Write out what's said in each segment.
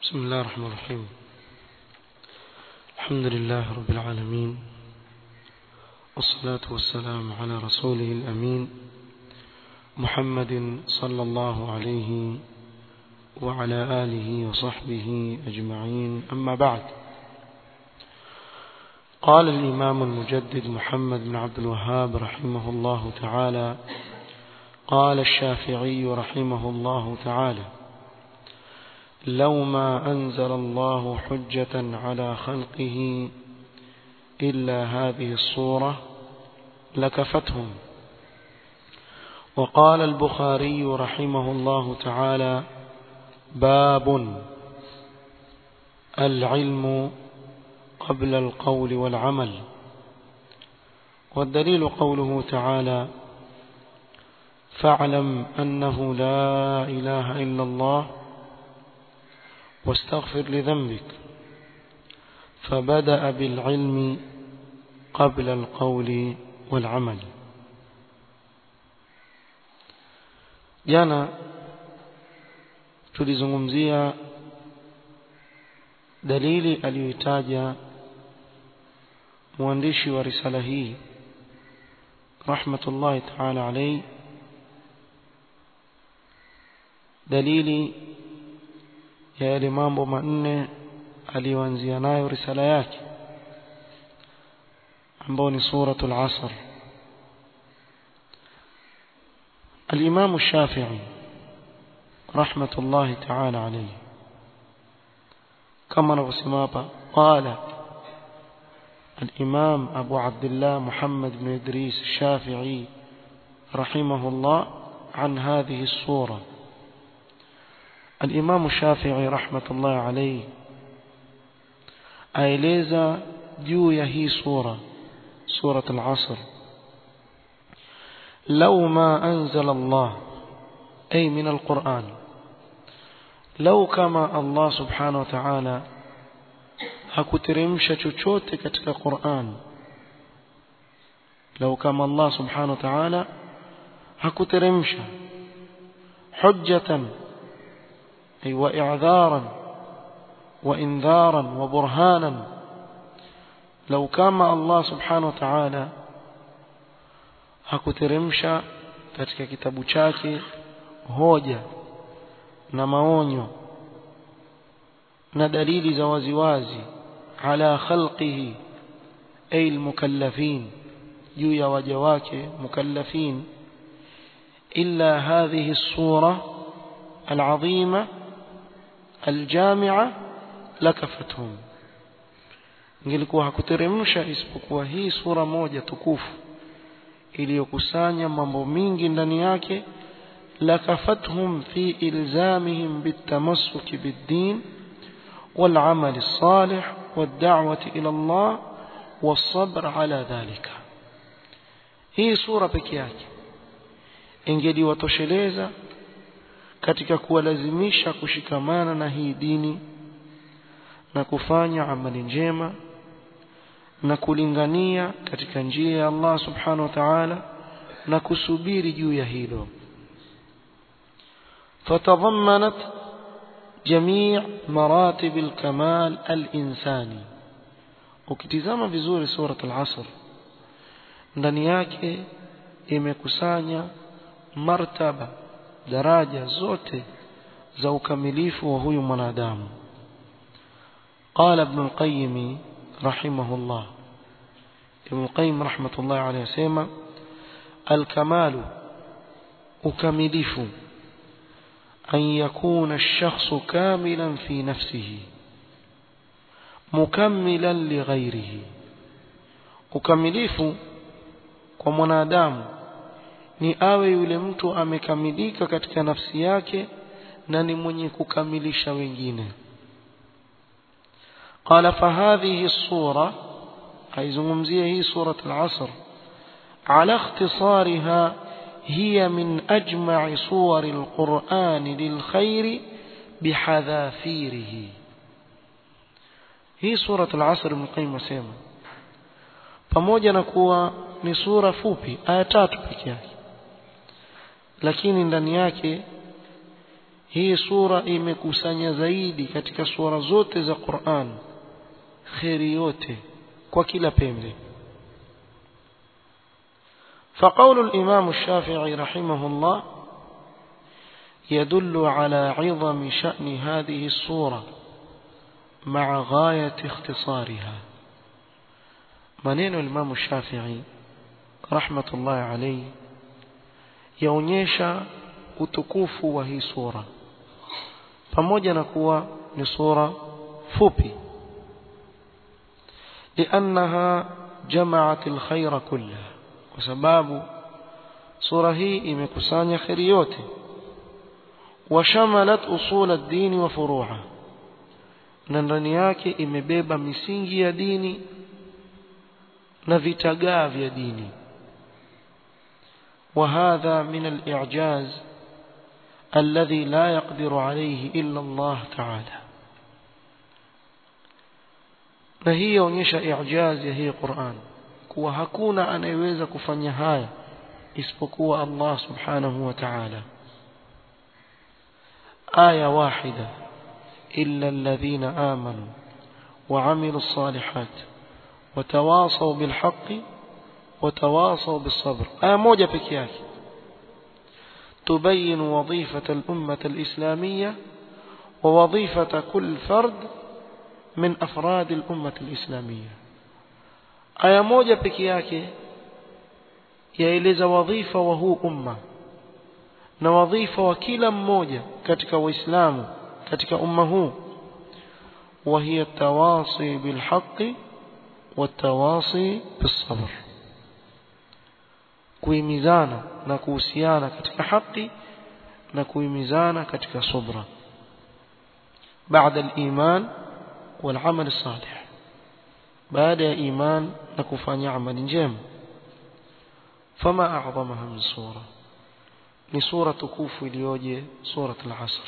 بسم الله الرحمن الرحيم الحمد لله رب العالمين والصلاة والسلام على رسوله الأمين محمد صلى الله عليه وعلى آله وصحبه أجمعين أما بعد قال الإمام المجدد محمد بن عبد الوهاب رحمه الله تعالى قال الشافعي رحمه الله تعالى لو ما أنزل الله حجة على خلقه إلا هذه الصورة لكفتهم وقال البخاري رحمه الله تعالى باب العلم قبل القول والعمل والدليل قوله تعالى فاعلم أنه لا إله إلا الله واستغفر لذنبك فبدأ بالعلم قبل القول والعمل jana tulizungumzia dalili aliyoitaja mwandishi wa risala hii rahmatullahi ta'ala alayhi dalili ya yale mambo manne aliyoanzia nayo risala yake ambao ni suratul asr الإمام الشافعي رحمة الله تعالى عليه كما نغسمابا قال الإمام أبو عبد الله محمد بن إدريس الشافعي رحمه الله عن هذه الصورة الإمام الشافعي رحمة الله عليه aeleza juu ya hii sura surat al-asr law ma anzala Allah ay min al-Qur'an law kama Allah subhanahu wa ta'ala hakuteremsha chochote katika Qur'an law kama Allah subhanahu wa ta'ala hakuteremsha hujjatan أي وإعذارا وإنذارا وبرهانا لو كان الله سبحانه وتعالى hakuteremsha katika kitabu chake hoja na maonyo na dalili za waziwazi ala khalqihi ay almukallafin juu ya waja wake mukallafin illa hadhihi as-sura al-azima aljamia lakafathum ingelikuwa hakuteremsha isipokuwa hii sura moja tukufu iliyokusanya mambo mingi ndani yake lakafathum fi ilzamihim bitamassuki biddin والعمل الصالح والدعوة إلى الله والصبر على ذلك hii sura peke yake ingeliwatosheleza katika kuwalazimisha kushikamana na hii dini na kufanya amali njema na kulingania katika njia ya Allah subhanahu wa ta'ala na kusubiri juu ya hilo fatadhammanat jamii maratib alkamal alinsani ukitizama vizuri surat al-asr ndani yake imekusanya martaba daraja zote za ukamilifu wa huyu mwanadamu قال ابن القيم رحمه الله ابن القيم رحمة الله عليه سيما الكمال أكملف أن يكون الشخص كاملا في نفسه مكملا لغيره ukamilifu kwa mwanadamu ni awe yule mtu amekamilika katika nafsi yake na ni mwenye kukamilisha wengine قال فهذه الصورة حيزمزيه هي سورة العصر على اختصارها هي من أجمع صور القرآن للخير بحذافيره هي سورة العصر من قيمة سيما pamoja na kuwa ni sura fupi aya tatu peke yake lakini ndani yake hii sura imekusanya zaidi katika sura zote za Qur'an khairi yote kwa kila pembe فقول الإمام الشافعي رحمه الله يدل على عظم شأن هذه الصورة مع غاية اختصارها منين الإمام الشافعي رحمة الله عليه yaonyesha utukufu wa hii sura pamoja na kuwa ni sura fupi لأنها جمعت الخير كله وسباب سورة هي إمكسان خيريوته وشملت أصول الدين وفروعه na ndani yake imebeba misingi ya dini na vitagaa vya dini وهذا من الإعجاز الذي لا يقدر عليه إلا الله تعالى na hii yaonyesha i'jaz ya hii Qur'an kuwa hakuna anayeweza kufanya haya isipokuwa Allah subhanahu wa ta'ala aya wahida illa alladhina amanu وعملوا الصالحات وتواصوا بالحق وتواصوا بالصبر آية موجة بكياك تبين وظيفة الأمة الإسلامية ووظيفة كل فرد من أفراد الأمة الإسلامية aya moja peke yake yaeleza wadhifa wa huu umma na wadhifa wa kila mmoja katika waislamu katika umma huu وهي التواصي بالحق والتواصي بالصبر kuhimizana na kuhusiana katika haki na kuhimizana katika subra بعد الإيمان والعمل الصالح بعد إيمان نكفاني عمل جيم فما أعظمها من سورة لسورة كوف اليوجي سورة العصر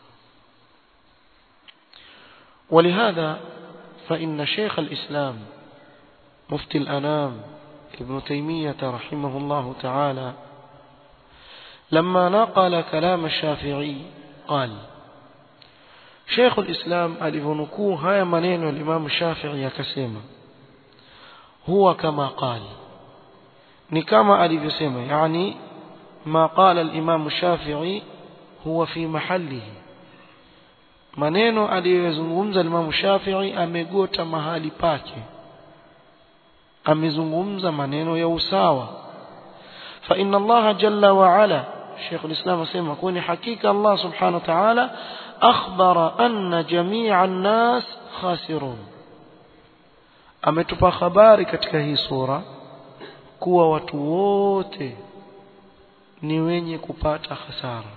ولهذا فإن شيخ الإسلام مفتي الأنام ابن تيمية رحمه الله تعالى لما نقل كلام الشافعي قال شيخ الإسلام alivyonukuu haya maneno ya Imam Shafi'i akasema huwa kama qal ni kama alivyosema yani ma qala al-Imam Shafi'i huwa fi mahallihi maneno aliyozungumza Imam Shafi'i amegota mahali pake amezungumza maneno ya usawa fa inna Allah jalla wa ala Sheikh al-Islam asema kwani hakika Allah subhanahu wa ta'ala akhbara anna jami'a an-nas khasirun ametupa habari katika hii sura kuwa watu wote ni wenye kupata hasara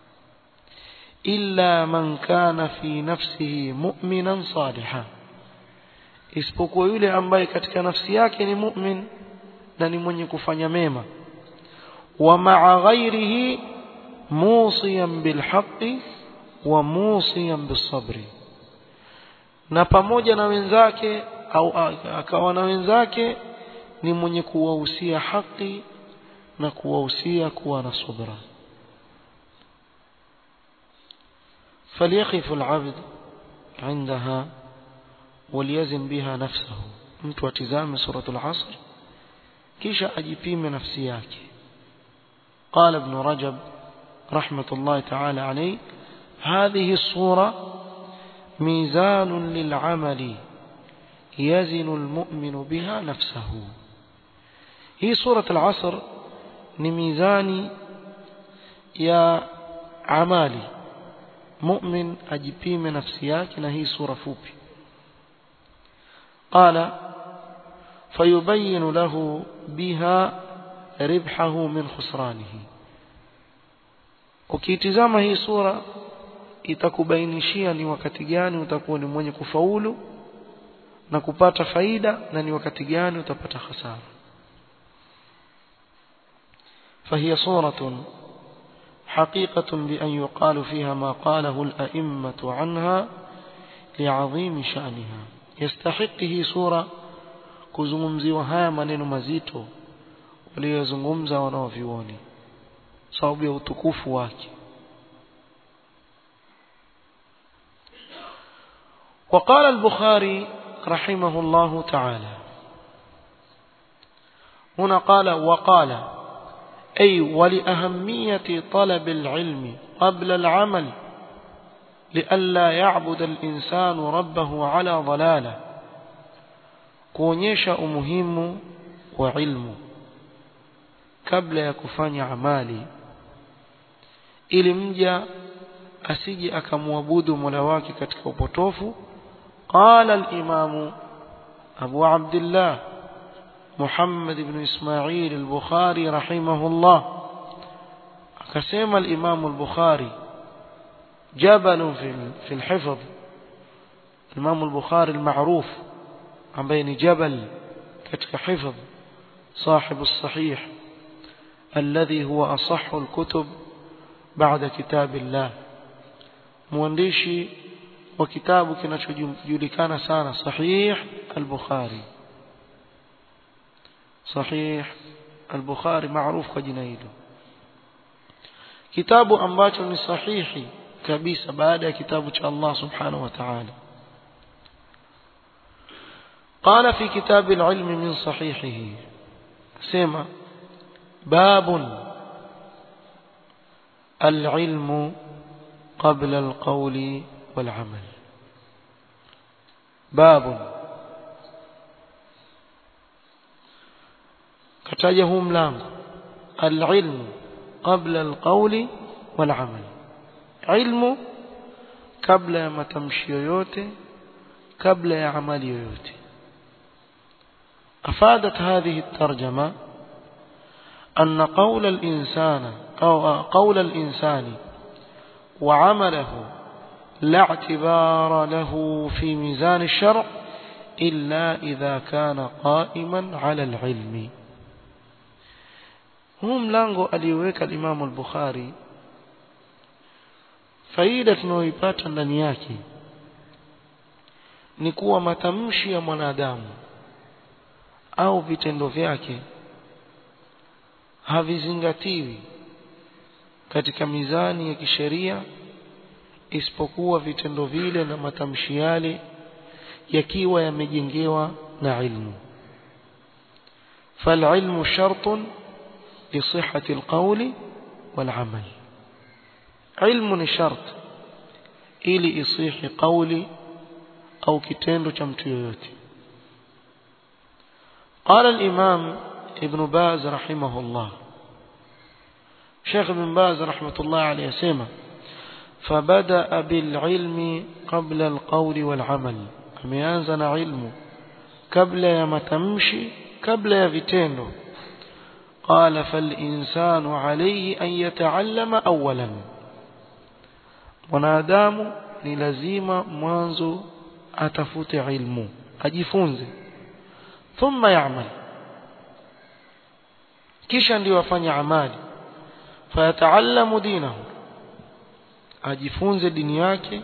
illa man kana fi nafsihi mu'minan salihan isipokuwa yule ambaye katika nafsi yake ni mu'min na ni mwenye kufanya mema wa ma'a ghairihi musiyan bilhaqqi wa musiyan bisabri na pamoja na wenzake au akawa na wenzake ni mwenye kuwahusia haki na kuwahusia kuwa na subra فليقف العبد عندها وليزن بها نفسه mtu atizame suratul asr kisha ajipime nafsi yake قال ابن رجب رحمة الله تعالى عليه هذه الصورة ميزان للعمل يزن المؤمن بها نفسه هي سورة العصر نميزان يا عمالي مؤمن أجبيم نفسياك نهي سورة فوبي قال فيبين له بها ربحه من خسرانه ukitizama hii sura itakubainishia ni wakati gani utakuwa ni mwenye kufaulu na kupata faida na ni wakati gani utapata hasara فهي صورة حقيقة بأن يقال فيها ما قاله الأئمة عنها لعظيم شأنها يستحقه صورة kuzungumziwa haya maneno mazito waliyozungumza wanaovyuoni sababu ya utukufu wake وقال البخاري رحمه الله تعالى هنا قال وقال أي ولأهمية طلب العلم قبل العمل لئلا يعبد الإنسان ربه على ضلاله kuonyesha umuhimu wa ilmu kabla ya kufanya amali ili mja asije akamwabudu Mola wake katika upotofu qala al-imamu Abu Abdullah Muhammad ibn Ismail al-Bukhari rahimahullah akasema al-Imam al-Bukhari jabal fi fi al-hifz Imam al-Bukhari al-ma'ruf ambaye ni jabal katika hifdh صاحب الصحيح الذي هو أصح الكتب بعد كتاب الله موانديشي وكتاب kinachojulikana sana صحيح البخاري صحيح البخاري معروف kwa jina hilo kitabu ambacho ni sahihi kabisa baada ya kitabu cha Allah subhanahu wa ta'ala قال في كتاب العلم من صحيحه سمع باب العلم قبل القول والعمل باب kataja huu mlango alilmu qabla alqawli walamal ilmu kabla ya matamshi yoyote kabla ya amali yoyote أفادت هذه الترجمة أن قول الإنسان أو قول الإنسان وعمله لا اعتبار له في ميزان الشرع إلا إذا كان قائما على العلم huu mlango alioweka Imam al-Bukhari faida tunayoipata ndani yake ni kuwa matamshi ya mwanadamu au vitendo vyake havizingatiwi katika mizani ya kisheria isipokuwa vitendo vile na matamshi yale yakiwa yamejengewa na ilmu فالعلم شرط لصحة القول والعمل علم شرط ili isihi قولي au kitendo cha mtu yoyote قال الإمام ابن باز رحمه الله شيخ ابن باز رحمة الله عليه سيما فبدأ بالعلم قبل القول والعمل ameanza علم قبل ya matamshi kabla ya vitendo قال فالإنسان عليه أن يتعلم أولا mwanadamu ni lazima mwanzo atafute ilmu ajifunze thumma ya'mal kisha ndio afanye amali fayataallamu dinahu ajifunze dini yake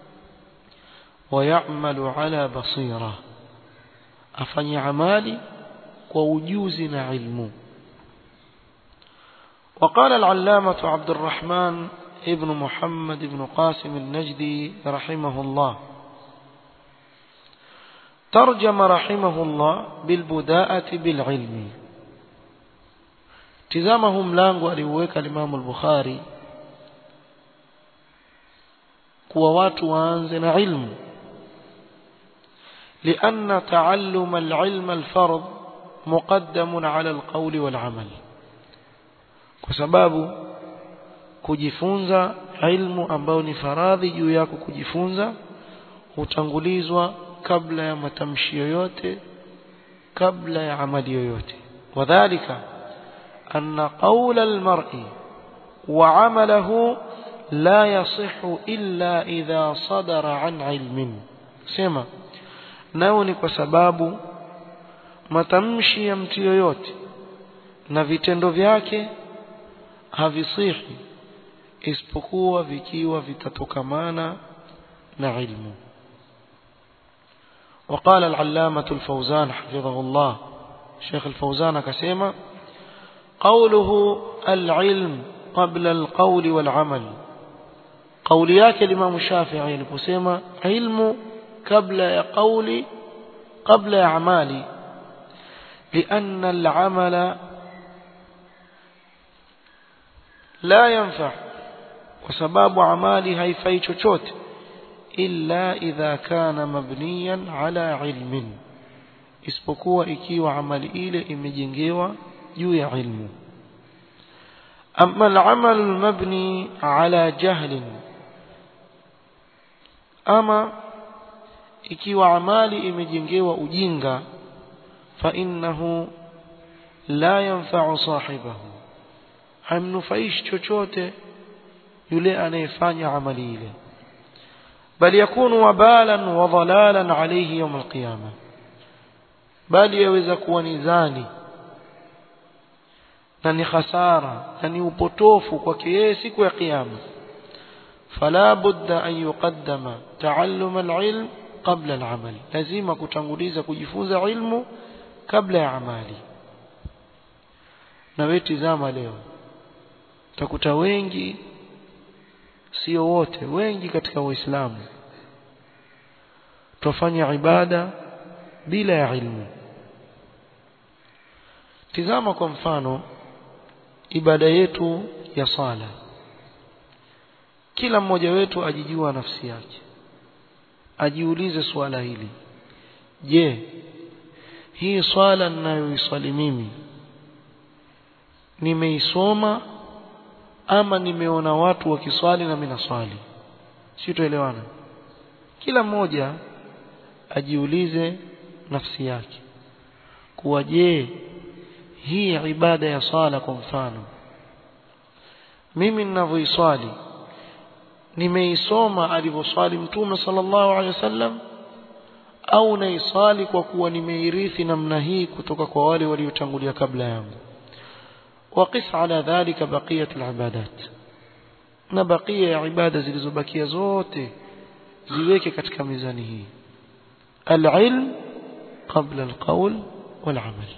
wayamalu ala basira afanye amali kwa ujuzi na ilmu وقال العلامة عبد الرحمن ابن محمد بن قاسم النجدي رحمه الله ترجم رحمه الله بالبداءة بالعلم تزامه ملانغو aliweka الإمام البخاري kuwa watu waanze na ilmu لأن تعلم العلم الفرض مقدم على القول والعمل kwa sababu kujifunza ilmu ambayo ni faradhi juu yako kujifunza hutangulizwa kabla ya matamshi yoyote kabla ya amali yoyote wadhālika anna qawla al-mar'i wa 'amalahu la yasihhu illa idha sadara 'an 'ilmin sema nao ni kwa sababu matamshi ya mtu yoyote na vitendo vyake havisihi isipokuwa vikiwa vitatokamana na ilmu وقال العلامة الفوزان حفظه الله شيخ الفوزان كسيما قوله العلم قبل القول والعمل قول yake الإمام الشافعي aliposema ilmu kabla ya qauli kabla ya amali لأن العمل لا ينفع وسباب عمالي هيفai chochote إلا إذا كان مبنيا على علم isipokuwa ikiwa amali ile imejengewa juu ya ilmu أما العمل المبني على جهل أما ikiwa amali imejengewa ujinga فإنه لا ينفع صاحبه haimnufaishi chochote yule anayefanya amali ile bal yakunu wabalan wa dhalalan alayhi yawm alqiyama bali yaweza kuwa ni zani na ni hasara na ni upotofu kwake yeye siku ya kiyama fala budda an yuqaddama taallum alilm qabla alamal lazima kutanguliza kujifunza ilmu kabla ya amali na wewe tizama leo utakuta wengi sio wote wengi katika waislamu tufanya ibada bila ya ilmu tizama kwa mfano ibada yetu ya sala kila mmoja wetu ajijua nafsi yake ajiulize swala hili je hii swala ninayoiswali mimi nimeisoma ama nimeona watu wakiswali na mimi naswali si tuelewana kila mmoja ajiulize nafsi yake kuwa je hii ibada ya sala kwa mfano mimi ninavyoiswali nimeisoma alivyoswali mtume sallallahu alaihi wasallam au naiswali kwa kuwa nimeirithi namna hii kutoka kwa wale waliotangulia kabla yangu وقس على ذلك بقية العبادات na bakia ya ibada zilizobakia zote ziweke katika mizani hii العلم قبل القول والعمل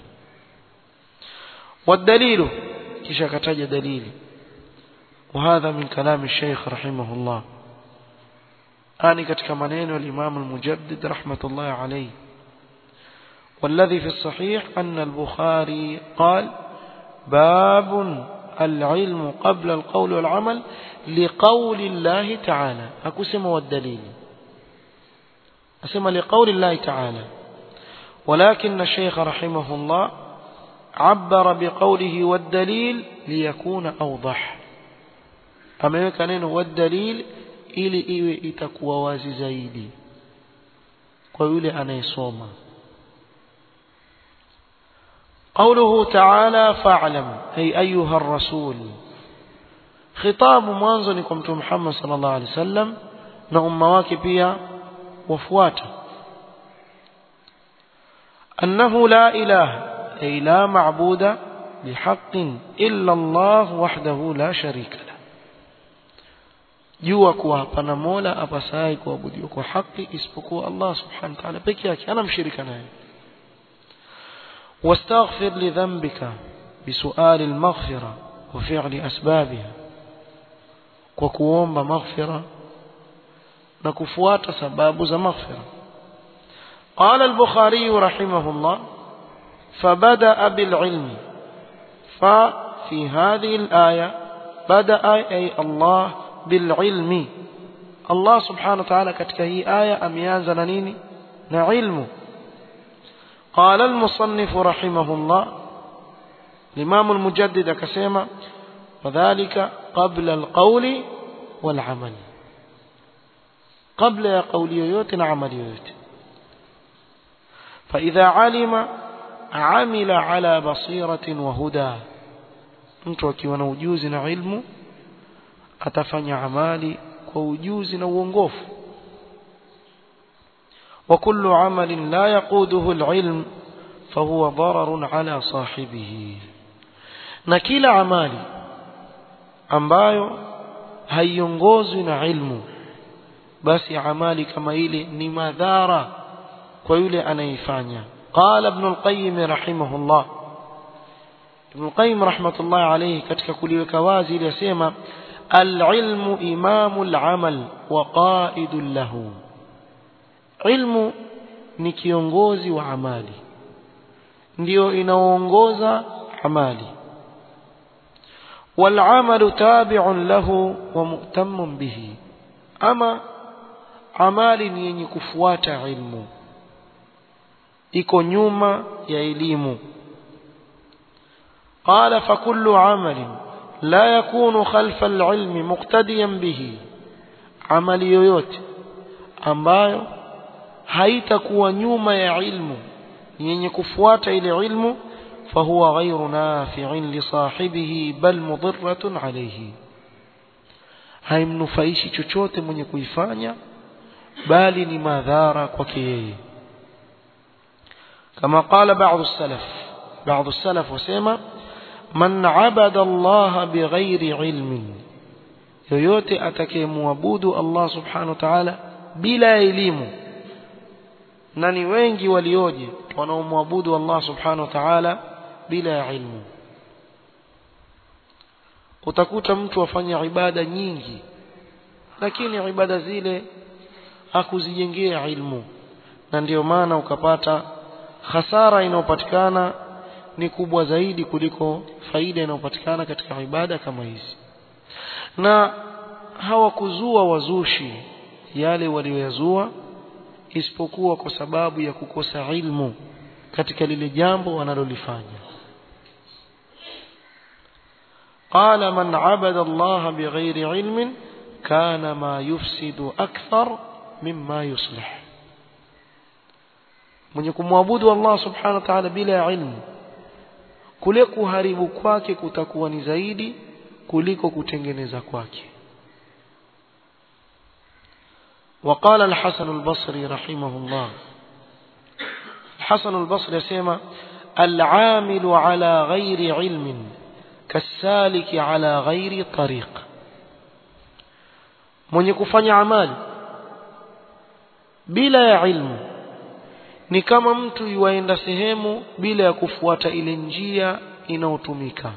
والدليل kisha kataja dalili وهذا من كلام الشيخ رحمه الله آني katika maneno الإمام المجدد رحمة الله عليه والذي في الصحيح أن البخاري قال باب العلم قبل القول والعمل لقول الله تعالى أكسم والدليل أسمى لقول الله تعالى ولكن الشيخ رحمه الله عبر بقوله والدليل ليكون أوضح ameweka neno wadalil ili iwe itakuwa wazi zaidi kwa yule anayesoma قوله تعالى فاعلم أي أيها الرسول خطاب mwanzo ni kwa mtume Muhammad sallallahu alaihi wasallam na umma wake pia wafuata أنه لا إله أي لا معبود بحق إلا الله وحده لا شريك له jua kuwa hapana mola apasaye kuabudiwa kwa haki isipokuwa Allah subhanahu wa ta'ala peke yake ana mshirika naye واستغفر لذنبك بسؤال المغفرة وفعل أسبابها وكوomba مغفرة نكفوات سباب ذا مغفرة قال البخاري رحمه الله فبدأ بالعلم ففي هذه الآية بدأ أي الله بالعلم الله سبحانه وتعالى katika hii aya ameanza na nini na ilmu قال المصنف رحمه الله الإمام المجدد كسيما وذلك قبل القول والعمل قبل قول يوت عمل يوت فإذا علم عمل على بصيرة وهدى mtu akiwa na ujuzi na ilmu atafanya amali kwa ujuzi na uongofu وكل عمل لا يقوده العلم فهو ضرر على صاحبه na kila amali ambayo haiongozwi na ilmu basi amali kama ile ni madhara kwa yule anayeifanya قال ابن القيم رحمه الله ابن القيم رحمة الله عليه katika kuliweka wazi ile yasema العلم إمام العمل وقائد له ilmu ni kiongozi wa amali ndio inaoongoza amali والعمل تابع له ومؤتم به أما amali ni yenye kufuata ilmu iko nyuma ya elimu قال فكل عمل لا يكون خلف العلم مقتديا به amali yoyote ambayo haitakuwa nyuma ya ilmu yenye kufuata ile ilmu فهو غير نافع لصاحبه بل مضرة عليه haimnufaishi chochote mwenye kuifanya bali ni madhara kwake yeye kama qala ba'd as-salaf ba'd as-salaf wasema man 'abada Allah bighairi ilmin yoyote atakayemwabudu Allah subhanahu wa ta'ala bila elimu na ni wengi walioje wanaomwabudu Allah subhanahu wa ta'ala bila ilmu utakuta mtu afanya ibada nyingi lakini ibada zile hakuzijengea ilmu na ndiyo maana ukapata hasara inayopatikana ni kubwa zaidi kuliko faida inayopatikana katika ibada kama hizi na hawakuzua wazushi yale walioyazua isipokuwa kwa sababu ya kukosa ilmu katika lile jambo wanalolifanya قال من عبد الله بغير علم كان ما يفسد أكثر مما يصلح mwenye kumwabudu Allah subhanahu wa ta'ala bila ilmu kule kuharibu kwake kutakuwa ni zaidi kuliko kutengeneza kwake وقال الحسن البصري رحمه الله الحسن البصري يسمى العامل على غير علم كالسالك على غير طريق mwenye kufanya amali bila ya ilmu ni kama mtu yuaenda sehemu bila ya kufuata ile njia inayotumika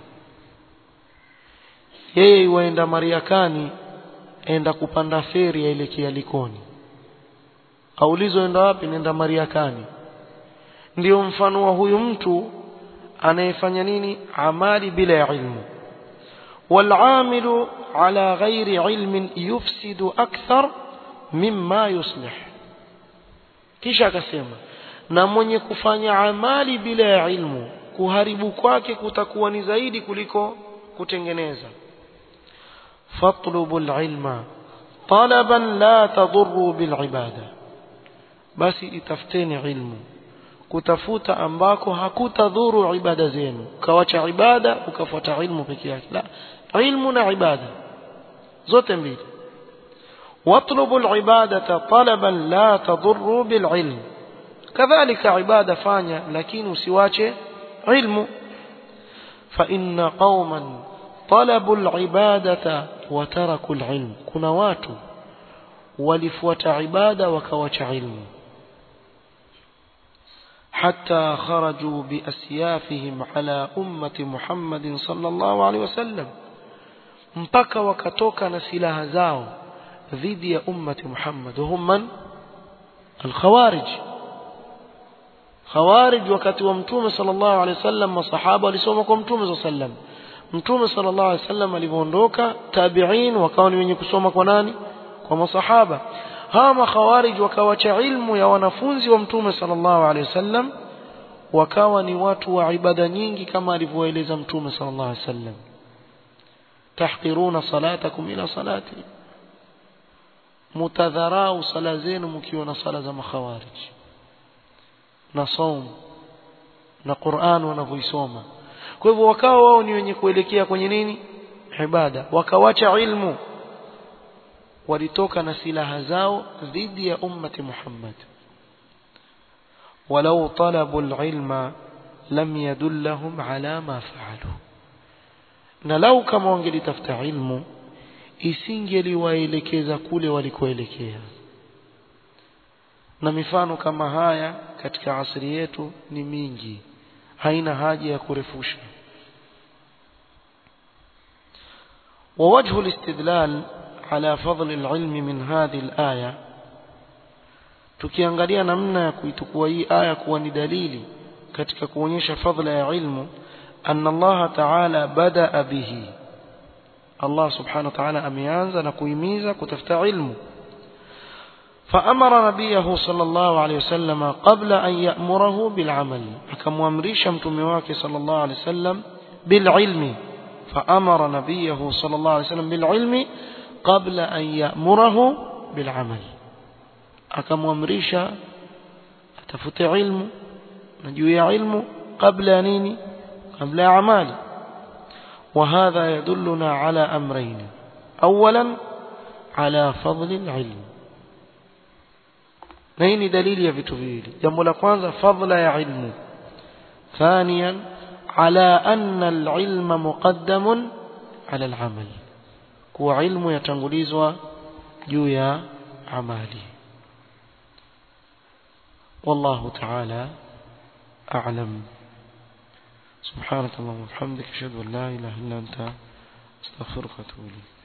yeye yuaenda Mariakani enda kupanda feri yaelekea Likoni aulizwa enda wapi nenda Mariakani ndio mfano wa huyu mtu anayefanya nini amali bila ya ilmu والعامل على غير علم يفسد أكثر مما يصلح kisha akasema na mwenye kufanya amali bila ya ilmu kuharibu kwake kutakuwa ni zaidi kuliko kutengeneza fatlubu alilma talaban la tadurru bilibada basi itafuteni ilmu kutafuta ambako hakutadhuru ibada zenu ukawacha ibada ukafuata ilmu peke yake la ilmu na ibada zote mbili واطلبوا العبادة طلبا لا تضر بالعلم كذلك عبادة فانيا لكن سواچه علم فإن قوما طلبوا العبادة وتركوا العلم كنا watu walifuata ibada wakawacha ilmu حتى خرجوا بأسيافهم على أمة محمد صلى الله عليه وسلم mpaka wakatoka na silaha zao dhidi ya ummati Muhammad hum man al-khawarij khawarij wakati wa mtume sallallahu alaihi wasallam masahaba walisoma kwa mtume sallallahu alaihi wasallam mtume sallallahu alaihi wasallam alipoondoka tabi'in wakawa ni wenye kusoma kwa nani kwa masahaba hawa makhawarij wakawacha ilmu ya wanafunzi wa mtume sallallahu alaihi wasallam wakawa ni watu wa ibada nyingi kama alivyoeleza mtume sallallahu alaihi wasallam tahqiruna salatakum ila salati mutadharau sala zenu mkiona sala za makhawarij na saum na Qur'an wanavyoisoma kwa hivyo wakawa wao ni wenye kuelekea kwenye nini ibada wakawacha ilmu walitoka na silaha zao dhidi ya ummati Muhammad walau talabu alilma lam yadullahum ala ma faalu na lau kama wangelitafuta ilmu isingeliwaelekeza kule walikoelekea na mifano kama haya katika asri yetu ni mingi haina haja ya kurefusha ووجه الاستدلال على فضل العلم من هذه الآية tukiangalia namna ya kuitukua hii aya kuwa ni dalili katika kuonyesha fadhila ya ilmu anna Allah ta'ala badaa bihi Allah subhanahu wa ta'ala ameanza na kuhimiza kutafuta ilmu فأمر نبيه صلى الله عليه وسلم قبل أن يأمره بالعمل كم أمريش متمواك صلى الله عليه وسلم بالعلم فأمر نبيه صلى الله عليه وسلم بالعلم قبل أن يأمره بالعمل أكم أمريش أتفت علم نجوي علم قبل نيني قبل أعمال وهذا يدلنا على أمرين أولا على فضل العلم na hii ni dalili ya vitu viwili jambo la kwanza fadla ya ilmu ثانيا على أن العلم مقدم على العمل kuwa ilmu yatangulizwa juu ya amali والله تعالى أعلم سبحانك اللهم وبحمدك أشهد أن لا إله إلا أنت أستغفرك وأتوب إليك